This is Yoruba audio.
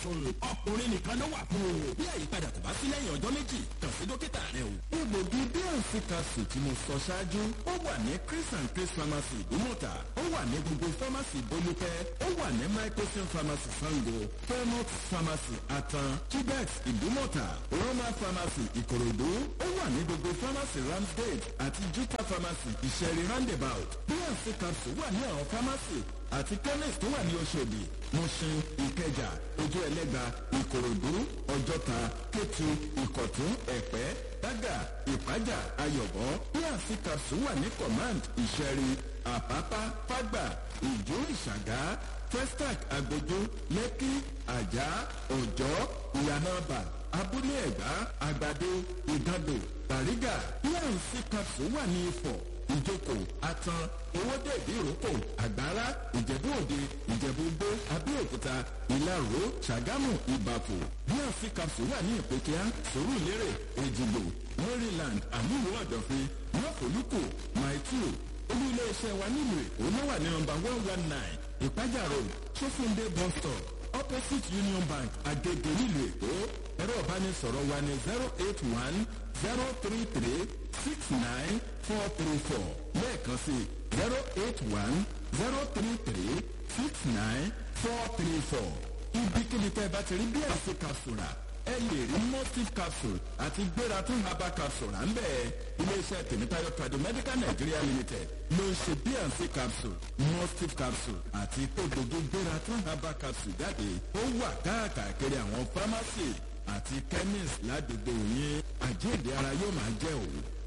capsule ọkùnrin nìkan ló wà fún o. bí àyípadà kò bá sí lẹ́yìn ọjọ́ méjì kàn sí dókítà rẹ o. egbògi bnc capsule tí mo sọ ṣáájú ó wà ní chris and chris pharmacy ìdúmọ̀tà ó wà ní gbogbo pharmacy bolúpẹ́ ó wà ní microsim pharmacy sango fairmont pharmacy atan chibex ìdúmọ̀tà roma pharmacy ìkòròdú ó wà ní gbogbo pharmacy ramsgate àti juta pharmacy ìṣẹ̀rí roundabout bnc capsule wà ní àwọn pharmacy àti chemist tó wà ní oṣòdì mushin ìkẹjà ojú ẹlẹ́gba ìkòròdú ọjọ́ta kétu ìkọ̀tún ẹ̀pẹ́ dágà ìpájà ayọ̀bọ bnc capsule wà ní command ìṣẹ̀rí àpápá fágbà ìjó ìṣàgá testac agbójú lẹ́kí àjà ọ̀jọ́ ìyànàbà abúlé ẹ̀gbá àgbàdo ìdàdò bàrígà bnc capsule wà ní ifọ̀ ìjókòó atan owóde ìdíròkò àgbára ìjẹ̀bú òde ìjẹ̀bú gbó abẹ́òkúta ìlaró ṣàgámù ìbàfò bnc capsule wà ní ìpèkíá sòrùlérè èjìgbò maryland àmúlò ọ̀dọ̀fin mọ́fòlùkù maitu olú iléeṣẹ́ wa nílùú èkó ló wà ní nọmba one one nine ìpájà road sófúndé bus stop opposite union bank agege nílùú èkó ẹ̀rọ ìbánisọ̀rọ̀ wa ní zero eight one zero three three six nine four three four lẹ́ẹ̀kan sí zero eight one zero three three six nine four three four ibikíbi tẹ́ ẹ bá ti rí bí ẹ̀sìn capsule ẹ lè rí mustif capsule àti gbéra tún herbal capsule à ń bẹ̀ iléeṣẹ́ tèmítáyọ̀ tradomedical nigeria limited ló ń ṣe bnc capsule mustif capsule àti tódodo gbéra tún herbal capsule jáde ó wà káàkiri àwọn pharmacy àti chemist ládùúgbò yín àjíǹde ara yóò máa jẹ́ òun.